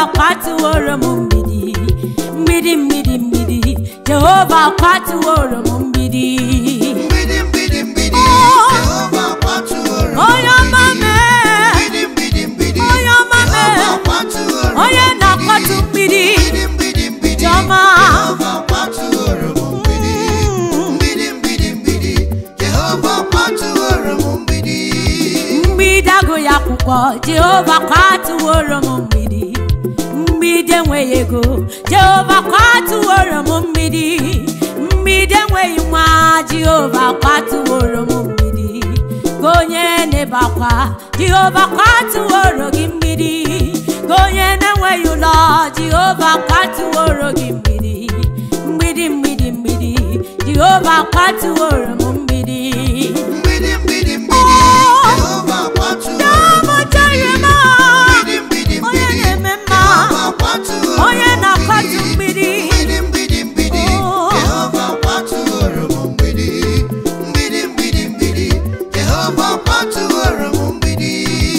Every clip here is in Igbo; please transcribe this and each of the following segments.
kwatuworo m mgbidi mgbidi mgbidi mgbidi jehova kwatuworo m mgbidi Mgbidi mgbidi mgbidi Oh. Jehova kwatuoro m onye ọma mee Mgbidi mgbidi mgbidi onye ọma mee Jehova kwatuoro m onye na-akwatu mgbidi Mgbidi mgbidi mgbidi Chiọma. Jehova kwatuoro m mgbidi Mgbidi mgbidi mgbidi Jehova kwatuoro m mgbidi mgbidi agụghị akwụkwọ jehova kwatuworo m mgbidi mgbidi enweghị ego jehova kwatuworo m mgbidi mgbidi enweghị nwa jehova kwatuworo m mgbidi ka onye na-ebe akwa jehova kwatuworo gị mgbidi ka onye na-enweghị ụlọ jehova kwatuworo gị mgbidi mgbidi mgbidi mgbidi jehova kwatuworo m mgbidi Mgbidi mgbidi mgbidi Oh. Jehova kwatuoro m Ọmụtarịma, Mgbidi mgbidi onye mgbidi na-eme mma Jehova kwatuoro m onye na-akwatu mgbidi Mgbidi mgbidi mgbidi Oh. Jehova kwatuoro m mgbidi Mgbidi mgbidi mgbidi Jehova kwatuoro m mgbidi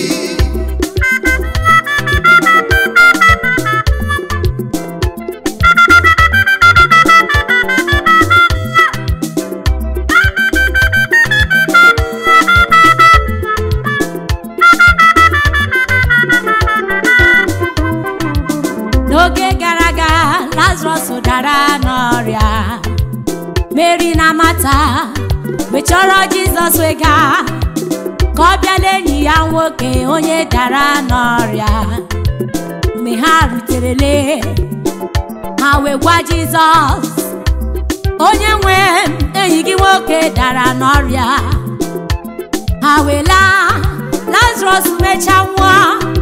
n'oge gara aga lazarus dara n'ọrịa mary na mata wee chọrọ jizọs wega ka ọ bịala enyi ya nwoke onye dara n'ọrịa mgbe ha ruterele ha wee gwa jizọs onye nwe m, enyi gị nwoke dara n'ọrịa ha wee laa lazarus mechaa nwụọ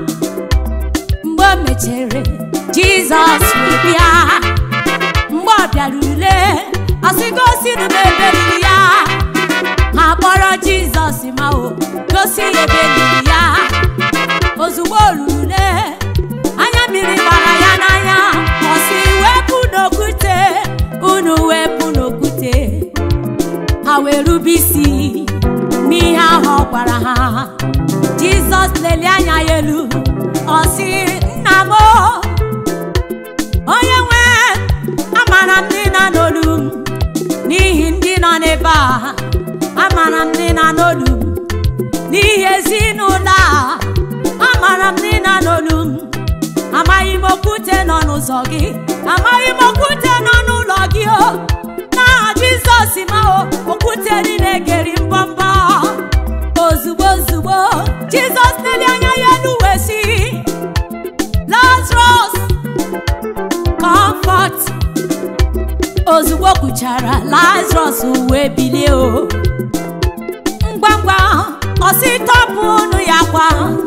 mgbe o mechere jizọs wee bịa mgbe ọ bịara ule ọsị gosi na m ebe liri ya ha kpọrọ jizọs ma o gosi ya ebe liri ya ozugbo o ruru ule anya mmiri gbara ya n'anya ọsị wepụ n'okwute unu wepụ n'okwute ha wee rube isi n'ihe ahụ ọ gwara ha jizọs lelie anya ya elu ọ sị nna m o, onye nwe amara m ndị na n'olu m n'ihi ndị nọ n'ebe a amara m ndị na n'olu m n'ihi ezinụlọ a amara m ndị na n'olu m amaghị m okwute nọ n'ụzọ gị amaghị m okwute nọ n'ụlọ gị o n'aha jizọs ma o okwute niile geri mbọmbọ ozugbo ozugbo jizọs lelie anya ya elu wee sị lazarus comfort ozugbo kwuchara lazarus wee bilie o ngwa ngwa ọsị tọpụ unu ya kwa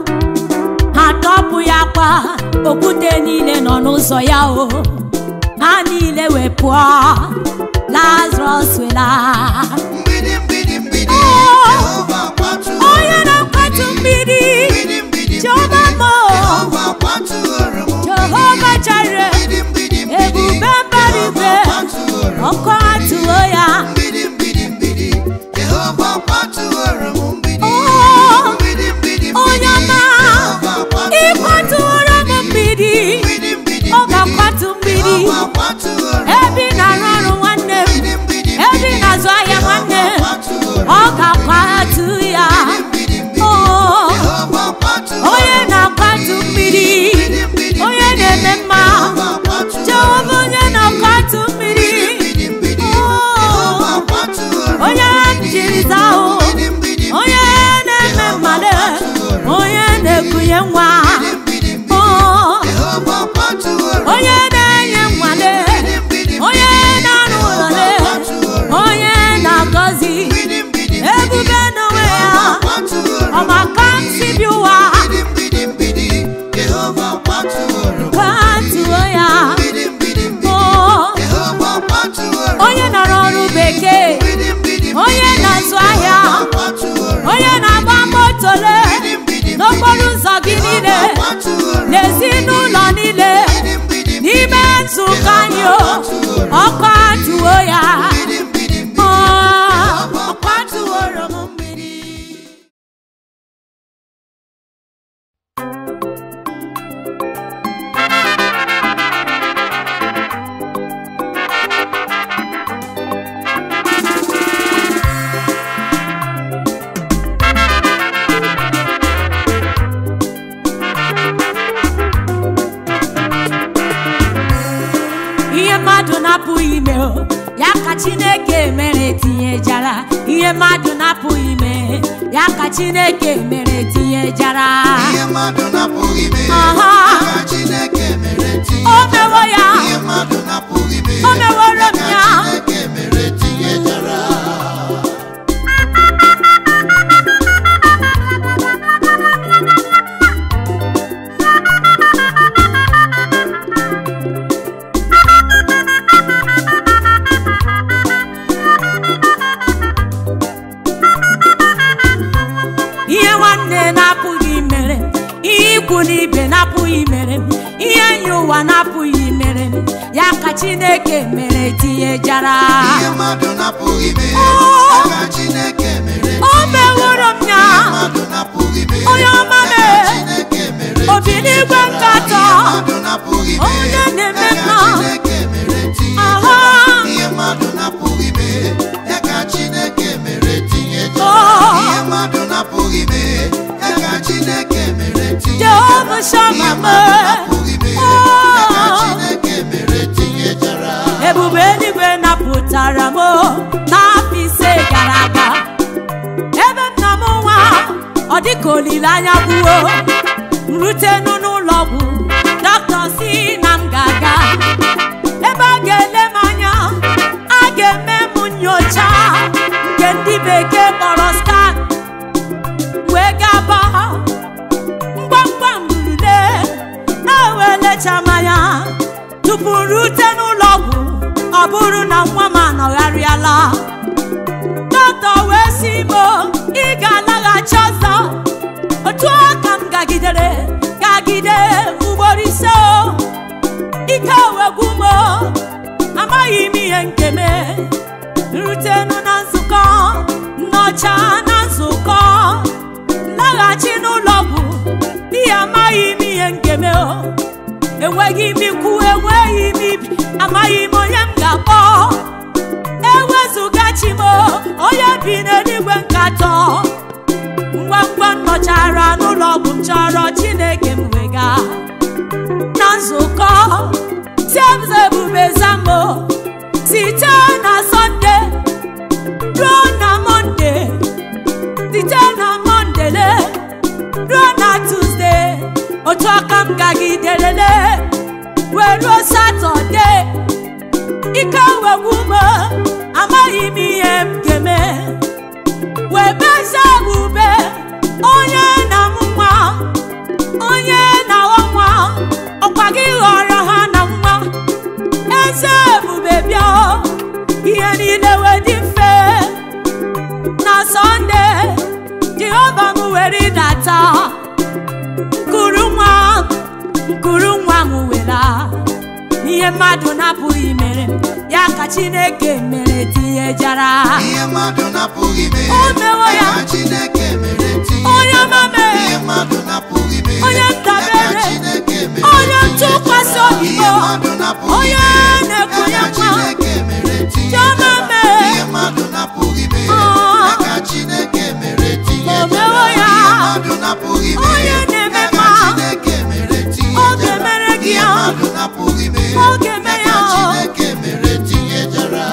ha tọpụ ya kwa okwute niile nọ n'ụzọ ya o ha niile wee pụọ lazarus wee laa Mgbidi mgbidi mgbidi Oh. Jehova kwatuoro onye na-akwatu mgbidi Mgbidi mgbidi Jehova mgbidi mo. Jehova kwatuoro m jehova jire Mgbidi mgbidi mgbidi ebube mbara igwe Jehova kwatuoro m ọkụ atụo ya Mgbidi mgbidi mgbidi Jehova kwatuoro m mgbidi Oh. Mgbidi mgbidi mgbidi onye ọma Jehova kwatuoro m ịkwatuoro m mgbidi Mgbidi mgbidi ọ ga-akwatu mgbidi Jehova kwatuoro m ebe ị na-arụ ọrụ nwanne m Mgbidi mgbidi ebe ị na-azụ ahịa nwanne m kwatuoro ọ ga-akwatu ya Mgbidi mgbidi Oh, Jehova kwatuoro onye na-akwatu mgbidi onye na-eme mma Jehova kwatuoro jehova onye na-akwatu mmiri Mgbidi mgbidi Oh. Jehova kwatuoro onye jiri zahụ Mgbidi mgbidi onye na-eme mmale onye na-ekunye nwa mgbidi mgbidi Oh, Jehova kwatuoro onye na-enye nwale mgbidi onye na-arụ ụlọle onye na-agọzi mgbidi mgbidi ebube n'onwe ya kwatuoro ọmaka si bi ụwa mgbidi mgbidi mgbidi Jehova kwatuoro ka tụọ ya mgbidi mgbidi mgbidi Oh, Jehova kwatuoro onye nọrọ ọrụ bekee mgbidi mgbidi onye na-azụ ahịa kwatuoro onye na-agba motole mgbidi mgbidi n'okporo ụzọ gị niile kwatuoro n'ezinụlọ niile mgbidi mgbidi n'ime nzukọ anyị o ọkụ atụwo ya mgbidi mgbidi Ọ, ọkụ atụworo m mmiri na-apụghị ime o ya ka chineke mere tinyejara ihe mmadụ na-apụghị ime ya ka chineke mere tinyejara ihe mmadụ na-apụghị ime Aha. aka Chineke mere o mewo ya ihe mmadụ na-apụghị ime O meworo m aka ya. Chineke mere tinyejara ihe nwanne na-apụghị mere ihe ikwu na ibe na-apụghị mere ihe enyi ụwa na-apụghị mere ya ka chineke mere tinyejara ihe mmadụ na-apụghị ime Oh. aka Chineke mere o meworo m ya ihe mmadụ na-apụghị ime Onye ọma aka mee. Chineke mere obi n'igwe nkatọ ihe mmadụ na-apụghị ime Onye na-eme aka mma. Chineke mere Aha. tinyejara ihe mmadụ na-apụghị ime aka Chineke mere tinyejara Oh. ihe mmadụ na-apụghị ime aka Chineke mere tinyejara jehova ihe shama mmadụ na-apụghị ime Oh. aka Chineke mere tinyejara ebube eluigwe napụtara m n'afọ ise gara aga ebe nna m nwa ọ dịka olileanya gwuo rutenu n'ụlọ ọgwụ dọkịta si na m ga-aga ebe a ga-ele m anya a ga-eme m nyocha nke ndị bekee kpọrọ scan wee gaba ngwangwa mburule na-ewelecha mmanya tupu rute n'ụlọ ọgwụ ọ bụrụ na nwa m anọgharịala dọkịta wee sị m ị ga-alaghachi ọzọ otu a ka m gagidere gagide ugboro ise o ike wegwu m o, amaghị m ihe nke me rutenu na nzukọ nnọcha na nzukọ laghachi n'ụlọ ọgwụ n'ihi amaghị m ihe nke me o enweghị m ikwu enweghị m ibi amaghị m onye m ga-akpọ ewezụga chi m onye bi n'eluigwe nkatọ ngwa ngwa m nọchara n'ụlọ ọgwụ m chọrọ chineke m wega na nzukọ tiemze ebube zambo site na sọnde ruo na mọnde site na mọndele ruo na tuzde otu aka m gagiderele wee ruo satọde ike wegwu m amaghị m ihe m ga-eme wee beze ebube onye na m nwa onye na-aghọ nwa ọkwa gị ghọrọ ha na nwa eze ebube bịa ihe niile wee dị mfe na sọnde jehova m were ịdata kuru nwa nkuru nwa m wela ihe mmadụ na-apụghị mere ya ka chineke mere tinyejara ihe mmadụ na-apụghị ime O mewo ya. aka Chineke mere tinyejara onye mame ihe mmadụ na-apụghị ime Onye ndabere. aka Chineke mere onye ntụkwasị obi ihe m mmadụ na-apụghị onye ime na-ekunye aka nwa Chineke mere Chioma tinyejara mee. ihe mmadụ na-apụghị ime Ah. aka Chineke mere O tinyejara mewo ya. ihe mmadụ na-apụghị ime Onye na-eme aka mma. Chineke mere Ọ ga-emere tinyejara gị ihe ya. mmadụ na-apụghị ime Ọ ga-eme ya. aka Chineke mere tinyejara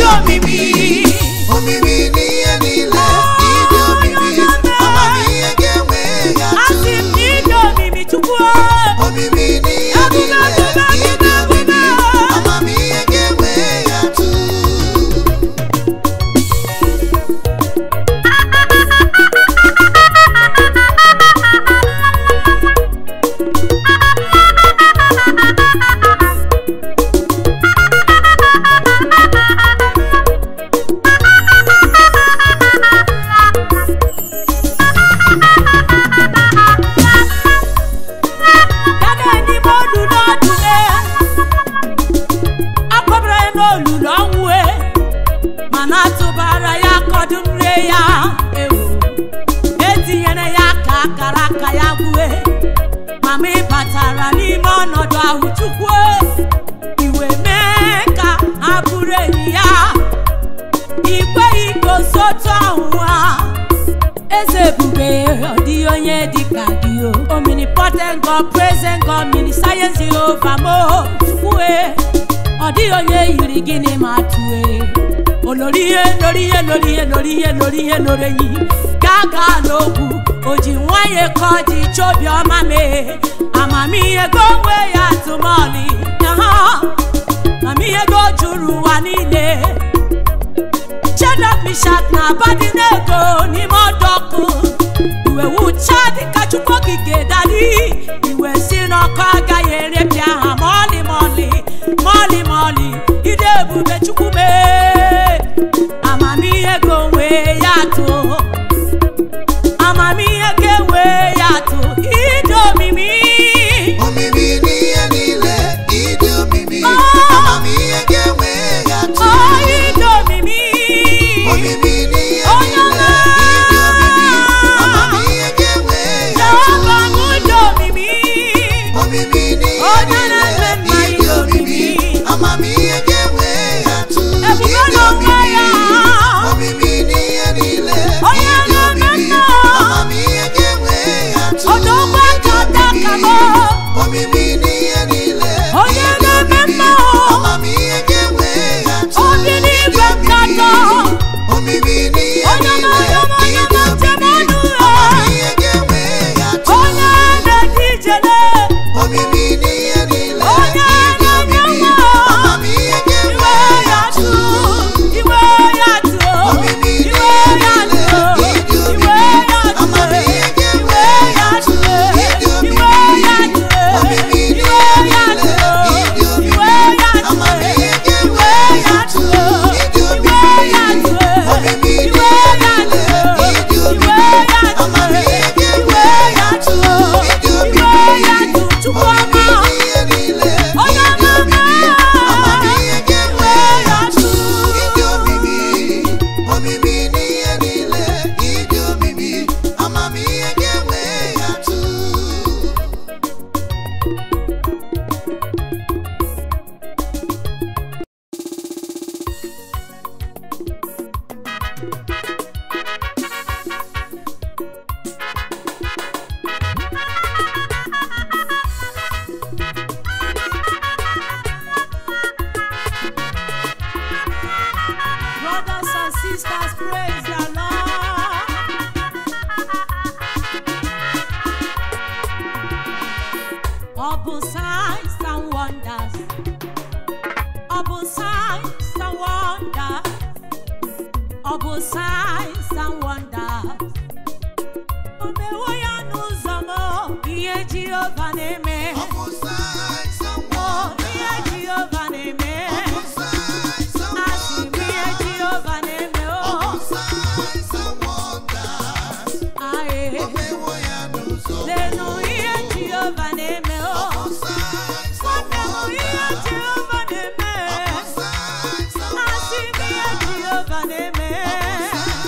omimi omimi n'ihe niile ịdị omimi amamihe ga-enwe ya asị m na ịdị omimi chukwu omimi n'ihe niile ịdị omimi amamihe ga-enwe ya tụ ya na-enime olulu ọdụle akpọbara ya n'olulu ọnwụ e, mana atụbara ya kọdụm rie ya ewu etinyere ya ka akara aka ya gbue mama ị batara n'ime ọnọdụ ahụ chukwu iwe mee ka ha bụrụ enyi ya ikweghị ka osotu ahụ ha eze ebube ọ dịghị onye dịka gị o omnipotent God present God mini sayensị Jehova mo chukwue ọ dịghị onye yiri gịnị ma tue olori ihe lori ihe lori ihe lori ihe lori ihe lori enyi gaa gaa n'okwu o ji nwayọ ka ọ dị chobiọma mee amamihe go onwe ya tụmọlị na ha amamihe go juru ụwa niile Shadrach, Mishak na Abednego n'ime ọdụ ọkụ iwe wucha dịka Chukwu okike dadi iwe si n'ọkụ agaghị erepịa ha ma ọlị ma ọlị ma ọlị ma ọlị ide ebube Chukwu mee amamihe ga onwe ya too amamihe ga enwe ya too ide omimi omimi n'ihe niile ịdị omimi Oh. amamihe ga-enwe ya tụ ọ ide omimi omimi n'ihe Onye niile ịdị omimi amamihe ga-enwe ya tụ Jehova m ide omimi omimi n'ihe Onye niile na-eme mma ịdị ịdị omimi omimi. amamihe ga-enwe ya tụ Ebube ịdị n'onwe omimi ya. omimi n'ihe niile Onye ịdị na-eme omimi mma. amamihe ga-enwe ya tụ Odogwu ịdị aka omimi aka m. omimi n'ihe niile Onye ịdị na-eme omimi mma. amamihe ga-enwe ya tụ Obi n'igwe ịdị omimi nkatọ. omimi n'ihe Onye niile na-eme mma, onye ịdị na-eche omimi mmadụ ya. amamihe ga-enwe ya tụ onye na-eti ijele omimi n'ihe niile Onye ịdị na-enye omimi nwa. amamihe ga-enwe iwe ya ya tụ tụ iwe ya tụ omimi iwe n'ihe ya niile tụ ịdị iwe omimi ya tụ amamihe iwe ga-enwe ya ya tụ tụ ịdị iwe omimi ya tụ omimi iwe n'ihe ya niile tụ ịdị omimi iwe ya tụ amamihe iwe ga-enwe ya ya tụ tụ ịdị iwe omimi ya tụ omimi iwe n'ihe ya niile tụ ịdị iwe omimi ya tụ amamihe ga-enwe iwe ya ya tụ tụ ịdị iwe omimi ya tụ chukwu omimi ọma n'ihe niile Onye ịdị omimi ọma. amamihe ga-enwe ya tụ Iwe ya ịdị omimi omimi n'ihe niile ịdị omimi amamihe ga-enwe ya tụ Brothers and sisters, praise the Lord. Ọ bụ signs and wonders. Ọ bụ signs and wonders. Ọ bụ signs and wonders. O mewo ya n'ụzọ m, ihe Jehova na-eme. Ọ bụ signs and O, wonders. ihe Jehova na-eme. Ọ bụ signs and Asị m ihe wonders. Jehova na-eme. Ọ O, bụ signs and wonders. aye. O mewo ya n'ụzọ m. Lenu ihe Jehova na-eme Ọ o bụ signs and Nwanne m ihe wonders. Jehova na-eme Ọ bụ signs and Asị m ihe wonders. Jehova na-eme Ọ bụ signs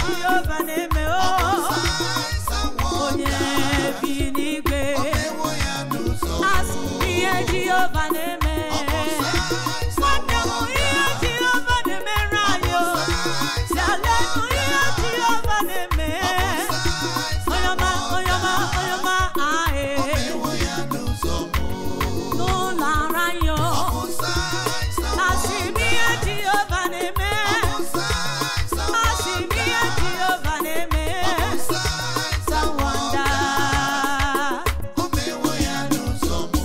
Jehova na-eme o signs and onye wonders. bi n'igwe Omewo ya n'ụzọ m. asị m ihe Jehova na-eme Ọ bụ signs and nwanne m ihe wonders. Jehova na-emere anyị o Signs si and alenụ ihe wonders. Jehova na-eme Signs onye and ọma onye ọma wonders. onye ọma ahee Omewo ya n'ụzọ m. n'ụlọ ara anyị o Ọ bụ signs and asị m ihe Jehova na-eme Ọ bụ signs and asị m ihe wonders. Jehova na-eme Ọ bụ signs and wonder wonders. Omewo ya n'ụzọ m.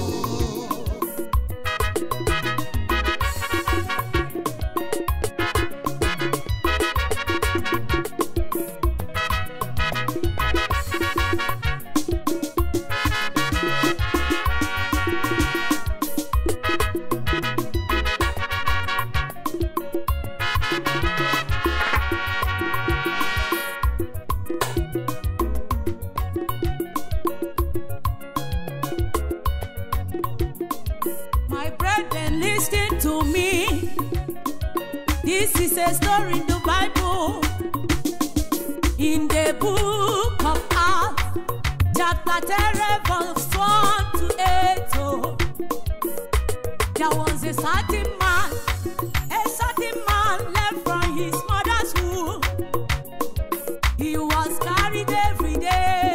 My brethren, listen to me. This is a story in the Bible. In the book of Acts, chapter 10, verse 1 to 8. Oh, there was a certain man, a certain man left from his mother's womb. He was carried every day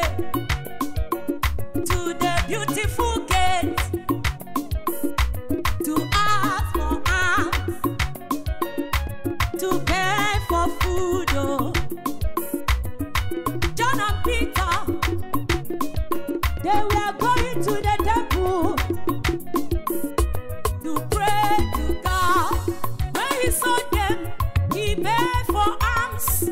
to the beautiful gate to ask for alms, to beg for food. Oh. John and Peter, they were going to the temple to pray to God. When he saw them, he begged for alms.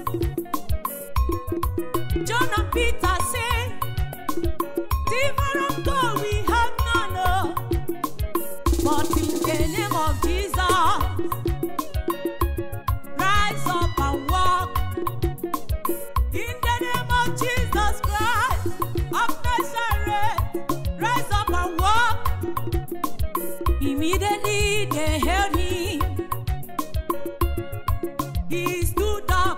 John and Peter said, Silver and gold we have none. Oh. But in the name of Jesus, rise up and walk. In the name of Jesus Christ of Nazareth, rise up and walk. Immediately they held him. He stood up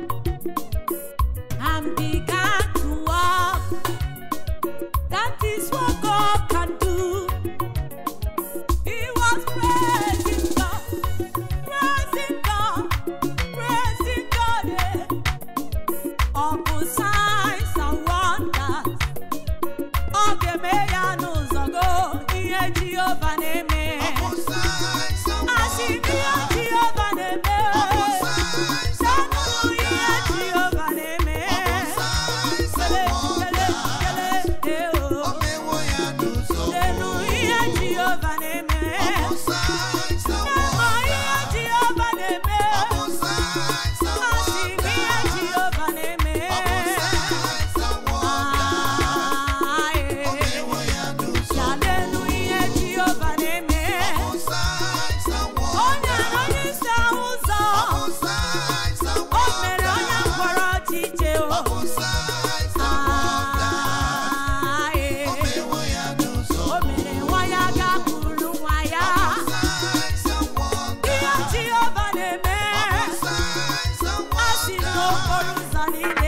and began to walk. That is what God can do. He was praising God, praising God, praising God. eh. Ọ bụ signs and wonders. Ọ ga-eme ya n'ụzọ go ihe Jehova na-eme. Ọ bụ signs and Asị m ihe wonders. Jehova na-eme. Ọ bụ signs and Senụ ihe wonders. Jehova na-eme. Ọ bụ signs Kele, and kele, kele, wonders. eh, oh. Omewo ya n'ụzọ m. Senụ ihe Jehova na-eme. Ọ bụ signs and Senụ ihe wonders. Jehova na-eme. Ọ bụ signs and Asị m ihe wonders. Jehova na-eme. Ọ bụ signs and wonders. Ah, eh. Omewo ya n'ụzọ m. Chalenu ihe Jehova na-eme. Ọ bụ signs and O nyere wonders. onye isi ahụ ụzọ. Ọ bụ signs and O mere onye wonders. mkpọrọ ọchịche o. Ọ bụ signs and wonders. Ah, eh. Omewo ya n'ụzọ O m. mere nwa ya gakwuru nwa ya. Signs and wonders. Ihe Jehova na-eme. Signs and A sị n'okporo wonders. ụzọ niile